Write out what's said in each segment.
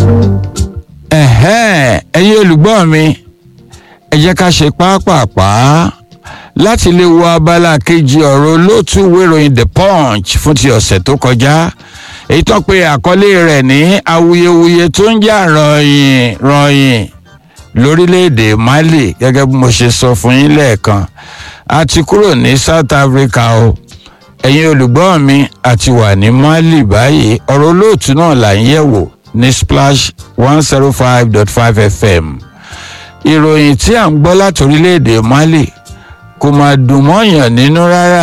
ẹ̀hẹ́n ẹ̀yin olùgbọ́ mi ẹ jẹ́ ká ṣe pápápá láti lè wo abala kejì ọ̀rọ̀ olóòtú wéròyìn the punch fún ti ọ̀sẹ̀ tó kọjá èyí tó pe àkọlé rẹ̀ ní awuyewuye tó ń jà ròyìn ròyìn lórílẹ̀‐èdè mali gẹ́gẹ́ bí mo ṣe sọ fún yín lẹ́ẹ̀kan a ti kúrò ní south africa o ẹ̀yin olùgbọ́ mi àti wà ní mali báyìí ọ̀rọ̀ olóòtú náà là ń yẹ̀wò ní splash one zero five dot five fm ìròyìn tí à ń gbọ́ láti orílẹ̀‐èdè mali kò máa dùn mọ́yàn nínú rárá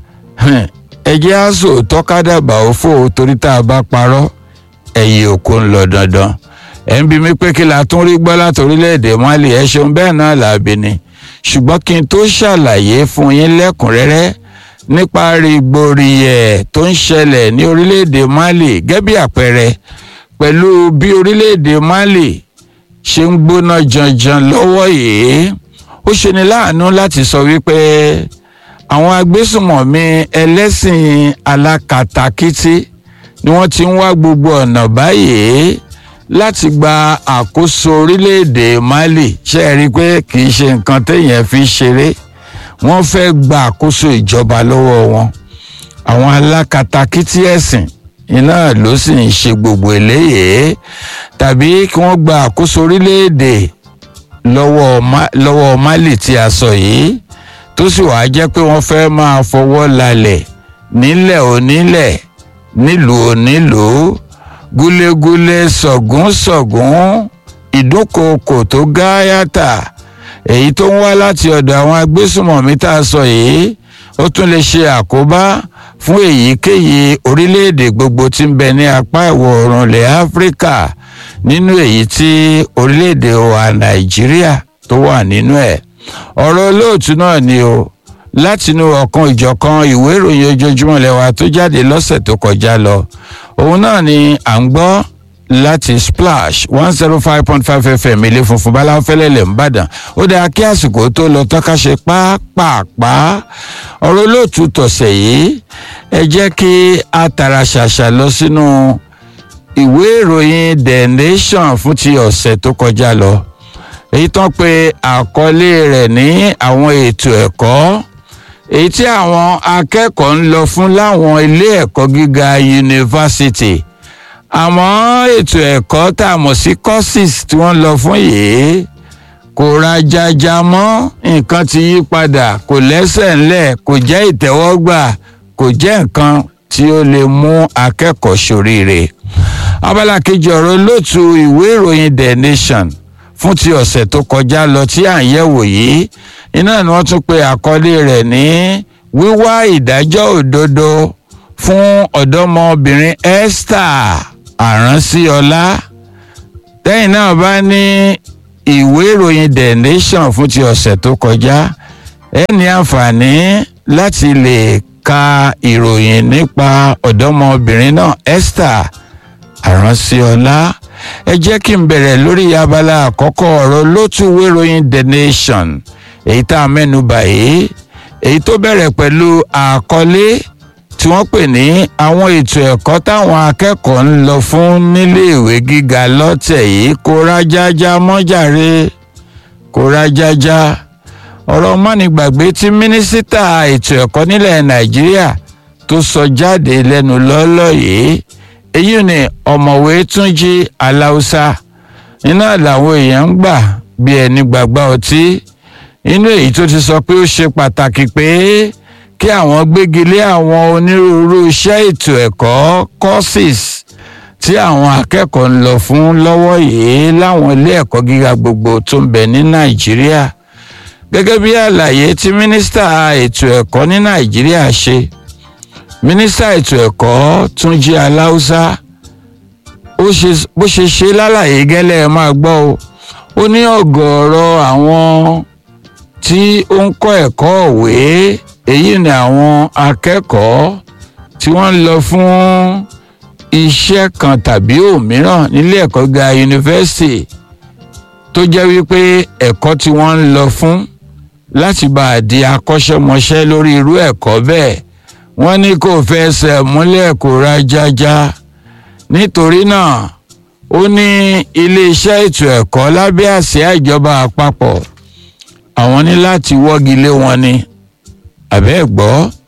ẹjẹ́ àṣọ tọ́kádàbà òfò torí tá a bá parọ́ ẹ̀yìn òkú ń lọ dandan ẹ̀ ń bi mí pé kí la tún rí gbọ́ láti orílẹ̀‐èdè mali ẹ̀ ṣeun bẹ́ẹ̀ náà làbí ni ṣùgbọ́n kí n tó ṣàlàyé fún yín lẹ́kùnrẹ́rẹ́ nípa rìgbòrìyẹ̀ tó ń ṣẹlẹ̀ ní orílẹ̀‐èdè mali gẹ́bí àpẹẹrẹ pẹ̀lú bí orílẹ̀‐èdè mali ṣe ń gbóná janjan lọ́wọ́ yìí ó ṣeni láàánú láti sọ wípé àwọn agbésùmọ̀mí ẹlẹ́sìn alákatakítí ni wọ́n ti ń wá gbogbo ọ̀nà báyìí láti gba àkóso orílẹ̀-èdè mali ṣe é rí i pé kì í ṣe nǹkan téèyàn fi ṣeré wọ́n fẹ́ gba àkóso ìjọba lọ́wọ́ wọn àwọn alákatakítí ẹ̀sìn iná ló sì ń ṣe gbogbo eléyìí tàbí kí wọ́n gba àkóso orílẹ̀-èdè lọ́wọ́ mali tí a sọ yìí tó sì wàá jẹ́ pé wọ́n fẹ́ máa fọwọ́ lalẹ̀ nílẹ̀ onílẹ̀ nílùú onílùú gúlégúlé sọ̀gúnsọ̀gún ìdúnkookò tó gáyàtà èyí tó ń wá láti ọ̀dọ̀ àwọn agbésùmọ̀mí tá a sọ yìí ó tún lè ṣe àkóbá fún èyíkéyìí orílẹ̀-èdè gbogbo tí ń bẹ ní apá ìwọ̀ oòrùn ilẹ̀ áfíríkà nínú èyí tí orílẹ̀-èdè wa nàìjíríà tó wà nínú ẹ̀ ọ̀rọ̀ olóòtú náà ni o látinú ọ̀kan ìjọ̀kan ìwé ìròyìn ojoojúmọ́ lẹ́wà tó jáde lọ́sẹ̀ tó kọjá lọ òun náà ni à ń gbọ́ láti splash one zero five point five fm ilé funfun báláwo fẹ́lẹ́lẹ̀ ńbàdàn ó dáa kí àsìkò tó lọ tọ́ka ṣe pápápá ọ̀rọ̀ olóòtú tọ̀sẹ̀ yìí ẹ jẹ́ kí a tara ṣàṣà lọ sínú ìwé ìròyìn the nation fún ti ọ̀sẹ̀ tó kọjá lọ èyí tán pé àkọlé rẹ̀ ní àwọn ètò ẹ̀kọ́ èyí tí àwọn akẹ́kọ̀ọ́ ń lọ fún láwọn ilé ẹ̀kọ́ gíga yunifásitì àmọ́ ètò ẹ̀kọ́ tá a mọ̀ sí courses tí wọ́n lọ fún yìí kò rajaja mọ́ nǹkan ti yí padà kò lẹ́sẹ̀ ńlẹ̀ kò jẹ́ ìtẹ́wọ́gbà kò jẹ́ nǹkan tí ó lè mú akẹ́kọ̀ọ́ ṣoríire abala kejì ọ̀rọ̀ lótú ìwé ìròyìn the nation fún ti ọ̀sẹ̀ tó kọjá lọ tí à ń yẹ̀wò yìí iná ni wọ́n tún pe àkọlé rẹ̀ ní wíwá ìdájọ́ òdodo fún ọ̀dọ́mọbìnrin esther àránsíọlá lẹ́yìn náà bá ní ìwé ìròyìn the nation fún ti ọ̀sẹ̀ tó kọjá ẹ ní àǹfààní láti lè ka ìròyìn nípa ọ̀dọ́mọbìnrin náà esther àránsíọlá ẹ jẹ́ kí n bẹ̀rẹ̀ lórí abala àkọ́kọ́ ọ̀rọ̀ lótú wéròyìn the nation èyí tá a mẹ́nu báyìí èyí tó bẹ̀rẹ̀ pẹ̀lú àkọlé tí wọ́n pè ní àwọn ètò ẹ̀kọ́ táwọn akẹ́kọ̀ọ́ ń lọ fún níléèwé gíga lọ́tẹ̀ yìí kó rájájá mọ́jàre kó rájájá ọ̀rọ̀ mọ́nìgbàgbé tí mínísítà ètò ẹ̀kọ́ nílẹ̀ nàìjíríà tó sọ jáde lẹ́nu lọ́lọ́ yìí èyí ni ọ̀mọ̀wé túnjí aláùsá iná làwọn èèyàn ń gbà bí ẹni gbàgbá ọtí inú èyí tó ti sọ pé ó ṣe pàtàkì pé kí àwọn gbégi lé àwọn onírúurú iṣẹ́ ètò ẹ̀kọ́ courses tí àwọn akẹ́kọ̀ọ́ ń lọ fún lọ́wọ́ yìí láwọn ilé ẹ̀kọ́ gíga gbogbo tó ń bẹ ní nàìjíríà gẹ́gẹ́ bí àlàyé tí mínísítà ètò ẹ̀kọ́ ní nàìjíríà ṣe mínísítà ètò ẹ̀kọ́ túnjí aláùsá bó ṣe ṣe lálàyé gẹ́lẹ́ ẹ máa gbọ́ o ó ní ọ̀gọ̀ọ̀rọ̀ àwọn tí ó ń kọ́ ẹ̀kọ́ òwe èyí ni àwọn akẹ́kọ̀ọ́ tí wọ́n ń lọ fún iṣẹ́ kan tàbí òmíràn nílé ẹ̀kọ́ ga yunifásitì tó jẹ́ wípé ẹ̀kọ́ tí wọ́n ń lọ fún láti bá a di akọ́ṣẹ́mọṣẹ́ lórí irú ẹ̀kọ́ bẹ́ẹ̀ wọ́n ní kò fẹsẹ̀ múlẹ̀ kó ra jájá nítorí náà ó ní iléeṣẹ́ ètò ẹ̀kọ́ lábẹ́ àsíá ìjọba àpapọ̀ àwọn ní láti wọ́gi lé wọn ni àbẹ́ gbọ́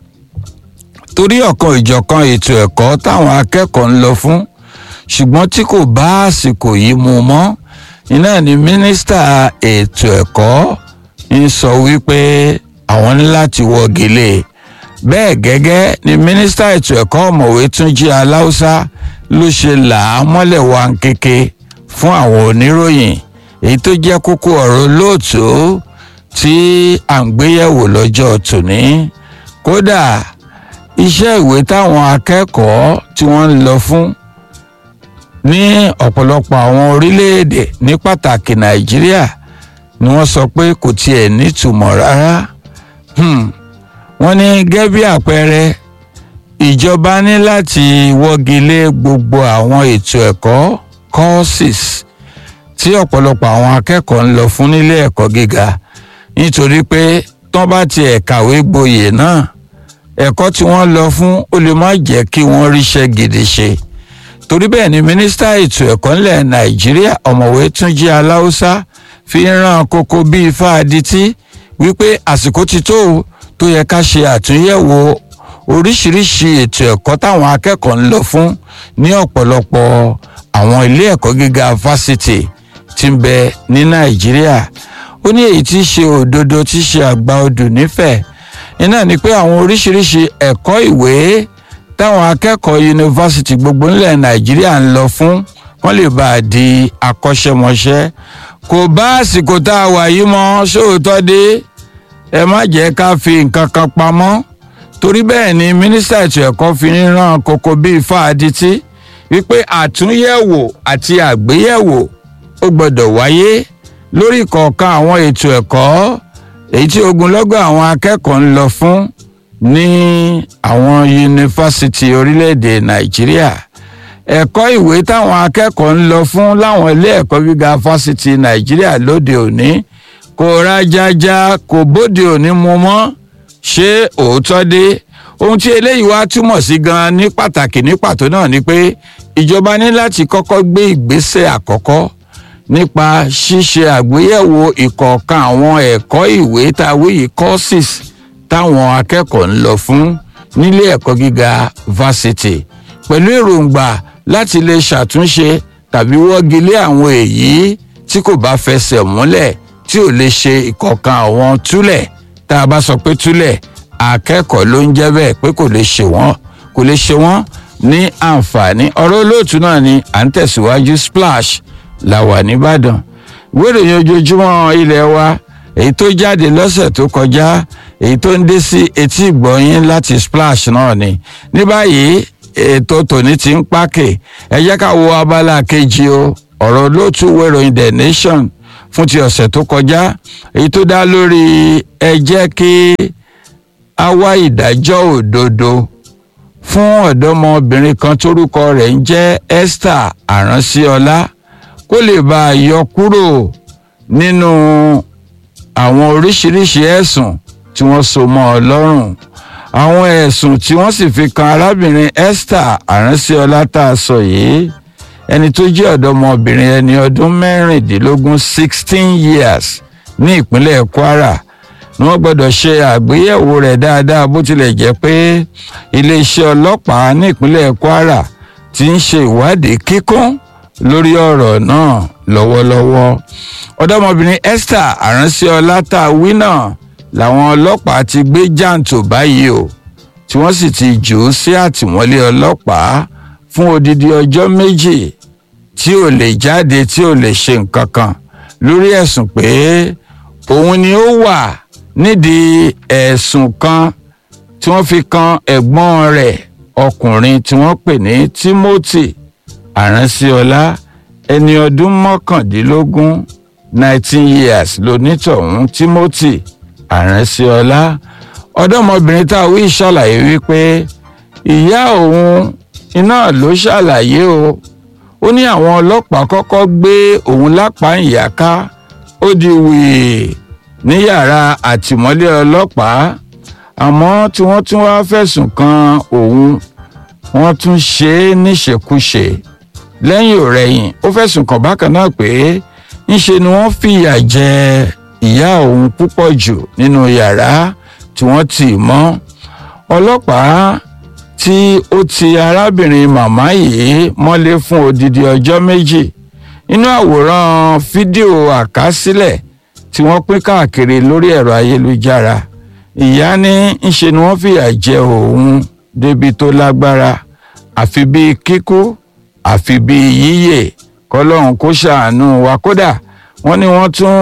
torí ọ̀kan ìjọ̀kan ètò ẹ̀kọ́ táwọn akẹ́kọ̀ọ́ ń lọ fún ṣùgbọ́n tí kò bá àsìkò yìí mu mọ́ iná ni mínísítà ètò ẹ̀kọ́ ń sọ wípé àwọn ní láti wọ́gi lé bẹ́ẹ̀ gẹ́gẹ́ ni mínísítà ètò ẹ̀kọ́ ọ̀mọ̀wé túnjí aláùsá ló ṣe là á mọ́lẹ̀ wá ń kéke fún àwọn oníròyìn èyí tó jẹ́ kókó ọ̀rọ̀ lóòtú tí à ń gbéyẹ̀wò lọ́jọ́ tòní kódà iṣẹ́ ìwé táwọn akẹ́kọ̀ọ́ tí wọ́n ń lọ fún ní ọ̀pọ̀lọpọ̀ àwọn orílẹ̀-èdè ní pàtàkì nàìjíríà ni wọ́n sọ pé kò tiẹ̀ nítumọ̀ rárá wọ́n ní gẹ́gẹ́ bí àpẹẹrẹ ìjọba ní láti wọ́gi lé gbogbo àwọn ètò ẹ̀kọ́ courses tí ọ̀pọ̀lọpọ̀ àwọn akẹ́kọ̀ọ́ ń lọ fún nílé ẹ̀kọ́ gíga nítorí pé tán bá tiẹ̀ kàwé gboyè náà ẹ̀kọ́ tí wọ́n lọ fún ó lè má jẹ́ kí wọ́n ríṣẹ́ gidi ṣe torí bẹ́ẹ̀ ni mínísítà ètò ẹ̀kọ́ ńlẹ̀ nàìjíríà ọ̀mọ̀wé túnjí aláùsá fi ń rán kókó bíi fáadití wípé àsìkò ti tó tó yẹ ká ṣe àtúnyẹ̀wò oríṣiríṣi ètò ẹ̀kọ́ táwọn akẹ́kọ̀ọ́ ń lọ fún ní ọ̀pọ̀lọpọ̀ àwọn ilé ẹ̀kọ́ gíga fásitì tí ń bẹ ní nàìjíríà ó ní èyí tí í ṣe òdodo tí í ṣe àgbà odò nífẹ̀ẹ́ iná ni pé àwọn oríṣiríṣi ẹ̀kọ́ ìwé táwọn akẹ́kọ̀ọ́ yunifásitì gbogbo ńlẹ̀ nàìjíríà ń lọ fún wọ́n lè bá a di akọ́ṣẹ́mọṣẹ́ kò bá àsìkò tá a wà yìí mọ́ sóòótọ́ dé ẹ má jẹ́ ká fi nǹkan kan pamọ́ torí bẹ́ẹ̀ ni mínísítà ètò ẹ̀kọ́ fi ń rán kókó bíi fáadití wípé àtúnyẹ̀wò àti àgbéyẹ̀wò ó gbọ́dọ̀ wáyé lórí kọ̀ọ̀kan àwọn ètò ẹ̀kọ́ èyí tí ogunlọ́gọ̀ àwọn akẹ́kọ̀ọ́ ń lọ fún ní àwọn yunifásitì orílẹ̀-èdè nàìjíríà ẹ̀kọ́ ìwé táwọn akẹ́kọ̀ọ́ ń lọ fún láwọn ilé ẹ̀kọ́ gíga fásitì nàìjíríà lóde òní kò rájájá kò bóde òní mu mọ́ ṣé òótọ́ dé ohun tí eléyìí wá túmọ̀ sí gan ní pàtàkì ní pàtó náà ni pé ìjọba ní láti kọ́kọ́ gbé ìgbésẹ̀ àkọ́kọ́ nípa ṣíṣe àgbéyẹ̀wò ìkọ̀ọ̀kan àwọn ẹ̀kọ́ ìwé tàwí yìí courses táwọn akẹ́kọ̀ọ́ ń lọ fún nílé ẹ̀kọ́ gíga varsity pẹ̀lú èròǹgbà láti lè ṣàtúnṣe tàbí wọ́gi lé àwọn èyí tí kò bá fẹsẹ̀ múlẹ̀ tí ò lè ṣe ìkọ̀ọ̀kan àwọn túlẹ̀ tá a bá sọ pé túlẹ̀ akẹ́kọ̀ọ́ ló ń jẹ́ bẹ́ẹ̀ pé kò lè ṣe wọ́n kò lè ṣe wọ́n ní àǹfààní ọ̀rọ̀ olóòtú náà ni à ń tẹ̀síwájú splash la wà nìbàdàn ìwé ìròyìn ojoojúmọ́ ilé wa èyí tó jáde lọ́sẹ̀ tó kọjá èyí tó ń dé sí etí ìgbọ̀nyín láti splash náà ni ní báyìí ètò tòní ti ń pákè ẹ jẹ́ ká wo abala kejì o ọ̀rọ̀ olóòtú ìwé ìròyìn the nation fún ti ọ̀sẹ̀ tó kọjá èyí tó dá lórí ẹ jẹ́ kí a wá ìdájọ́ òdodo fún ọ̀dọ́mọbìnrin kan tórúkọ rẹ̀ ń jẹ́ esther àránsíọlá kó lè bá a yọ kúrò nínú àwọn oríṣiríṣi ẹ̀sùn tí wọ́n so mọ́ ọ lọ́rùn àwọn ẹ̀sùn tí wọ́n sì fi kan arábìnrin esther àránsíọlá tá a sọ yìí ẹni tó jẹ́ ọ̀dọ́mọbìnrin ẹni ọdún mẹ́rìndínlógún sixteen years ní ìpínlẹ̀ kwara ni wọ́n gbọ́dọ̀ ṣe àgbéyẹ̀wò rẹ̀ dáadáa bó tilẹ̀ jẹ́ pé iléeṣẹ́ ọlọ́pàá ní ìpínlẹ̀ kwara ti ń ṣe ìwádìí kíkún lórí ọ̀rọ̀ náà lọ́wọ́lọ́wọ́ ọ̀dọ́mọbìnrin esther àránṣẹ́ọlá tá a wí náà làwọn ọlọ́pàá ti gbé jàǹtò báyìí o tí wọ́n sì ti jù ú sí àtìmọ́lé ọlọ́pàá fún odidi ọjọ́ méjì tí ò lè jáde tí ò lè ṣe nǹkan kan lórí ẹ̀sùn pé òun ni ó wà nídìí ẹ̀sùn kan tí wọ́n fi kan ẹ̀gbọ́n rẹ̀ ọkùnrin tí wọ́n pè ní timothy àránṣíọlá ẹni ọdún mọ́kàndínlógún nineteen years lonítọ̀hún timothy àránṣíọlá ọ̀dọ́mọbìnrin tá a wí ṣàlàyé wípé ìyá òun iná ló ṣàlàyé o ó ní àwọn ọlọ́pàá kọ́kọ́ gbé òun lápá ìyáká ó di wèé ní yàrá àtìmọ́lé ọlọ́pàá àmọ́ tí wọ́n tún wá fẹ̀sùn kan òun wọ́n tún ṣe é níṣekúṣe lẹ́yìn òrẹ́yìn ó fẹ̀sùn kàn bákan náà pé ńṣe ni wọ́n fìyà jẹ ìyá òun púpọ̀ jù nínú yàrá tí wọ́n tì mọ́ ọlọ́pàá tí ó ti arábìnrin màmá yìí mọ́lé fún odidi ọjọ́ méjì nínú àwòrán fídíò àkásílẹ̀ tí wọ́n pín káàkiri lórí ẹ̀rọ ayélujára ìyá ní ńṣe ni wọ́n fìyà jẹ òun débi tó lágbára àfi bíi kíkú àfi bíi yíyè kọlọ́run kó ṣàánú wa kódà wọ́n ní wọ́n tún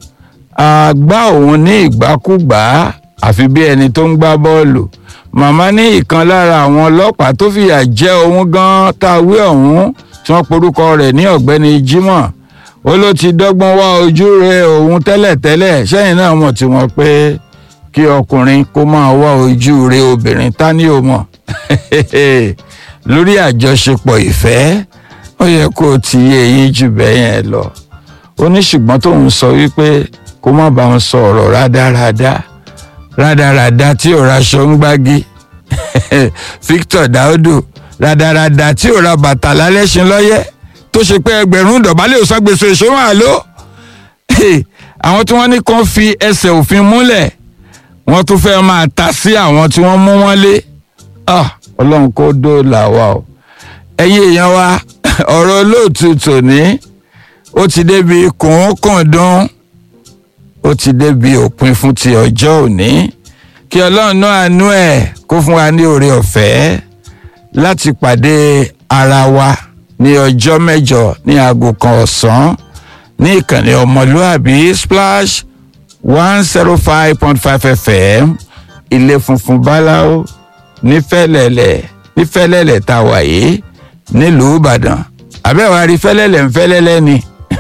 gbá òun ní ìgbákúgbá àfi bí ẹni tó ń gbá bọ́ọ̀lù màmá ní ìkan lára àwọn ọlọ́pàá tó fìyà jẹ òun gan táwé ọ̀hún tí wọ́n porúkọ rẹ̀ ní ọ̀gbẹ́ni Jimoh ó ló ti dọ́gbọ́n wá ojú rẹ̀ òun tẹ́lẹ̀tẹ́lẹ̀ sẹ́yìn náà mọ̀ tí wọ́n pé kí ọkùnrin kó máa wá ojú rẹ̀ obìnrin ta ni ó mọ̀ lórí àjọṣepọ̀ ìfẹ́ ó yẹ kó o ti yé eyín jù bẹ́ẹ̀ yẹn lọ ó ní ṣùgbọ́n tóun sọ wípé kó má bá wọn sọ ọ̀rọ̀ rádaràda rádaràda tí ò raṣọ ń gbági Victor Daudu rádaràda tí ò ra bàtà lálẹ́sìn lọ́yẹ́ tó ṣe pé ẹgbẹ̀rún dọ̀bálẹ̀ ò ságbèsò ìṣòwò àlọ́ àwọn tí wọ́n ní kàn fi ẹsẹ̀ òfin múlẹ̀ wọ́n tún fẹ́ máa ta sí àwọn tí wọ́n mú wọn lé ọlọ́run kó dóòlà wa o ẹ̀yin èèyàn wa ọ̀rọ̀ olóòtú tòní ó ti débi kùnkùndún ó ti débi òpin fún ti ọjọ́ òní kí ọlọ́run náà àánú ẹ̀ kó fún wa ní oore ọ̀fẹ́ láti pàdé ara wa ní ọjọ́ mẹ́jọ ní aago kan ọ̀sán ní ìkànnì ọmọlúàbí splash one zero five point five fm ilé funfun báláwo nífẹ̀lẹ̀lẹ̀ nífẹ̀lẹ̀lẹ̀ tá a wà yìí nílùú ìbàdàn àbẹ́wò rí fẹ́lẹ́lẹ̀ ń fẹ́lẹ́lẹ́ ni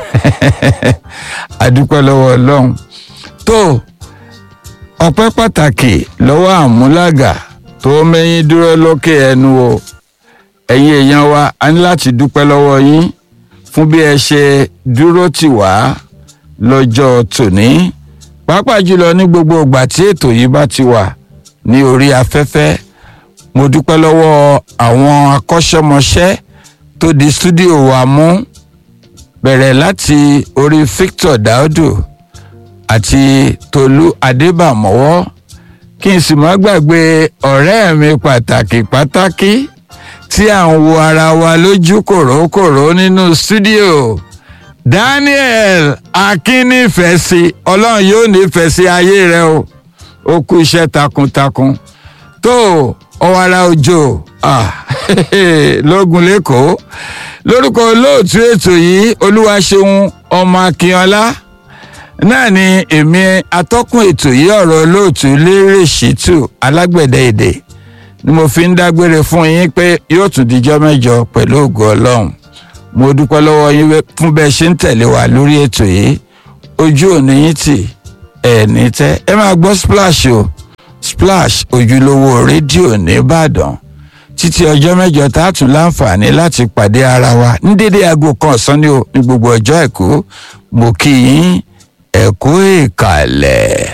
àdúpẹ́ lọ́wọ́ ọlọ́run tó ọpẹ́ pàtàkì lọ́wọ́ àmúlàgà tó mẹ́yìn dúró lókè ẹnu o ẹ̀yin èèyàn wa a ní láti dúpẹ́ lọ́wọ́ yín fún bí ẹ ṣe dúró tì wá lọ́jọ́ tòní pàápàá jùlọ ní gbogbo ìgbà tí ètò yìí bá ti wà ní orí afẹ́fẹ́ mo dúpẹ́ lọ́wọ́ àwọn akọ́ṣẹ́mọṣẹ́ tó di stúdíò wa mú bẹ̀rẹ̀ láti orí Victor Daudu àti Tolú Adébàmọ́wọ́ kí n sì má gbàgbé ọ̀rẹ́ mi pàtàkì pàtàkì tí à ń wo ara wa lójú kòrókòró nínú stúdíò Daniel akínnífẹ̀ẹ́sì ọlọ́run yóò nífẹ̀ẹ́ sí ayé rẹ o ó kú iṣẹ́ takuntakun tó ọwara òjò lógun lẹ́kọ̀ọ́ lórúkọ olóòtú ètò yìí olúwaṣeun ọmọ akínọlá náà ni èmi atọ́kùn ètò yìí ọ̀rọ̀ olóòtú lérè ṣìtù alágbẹ̀dẹ èdè ni mo fi ń dágbére fún yín pé yóò tún dijọ́ mẹ́jọ pẹ̀lú ògo ọlọ́run mo dúpẹ́ lọ́wọ́ yín fún bẹ́ẹ̀ ṣe ń tẹ̀lé wa lórí ètò yìí ojú òní yín tì ẹ̀ ní tẹ́ ẹ máa gbọ́ splash o splash ojúlówó rédíò nìbàdàn títí ọjọ́ mẹ́jọ tá a tún láǹfààní láti pàdé ara wa ní dédé aago kan ọ̀sán ní ní gbogbo ọjọ́ ẹ̀kú mo kí yín ẹ̀kú ìkàlẹ̀.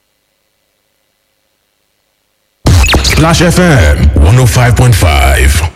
Splash FM 105.5.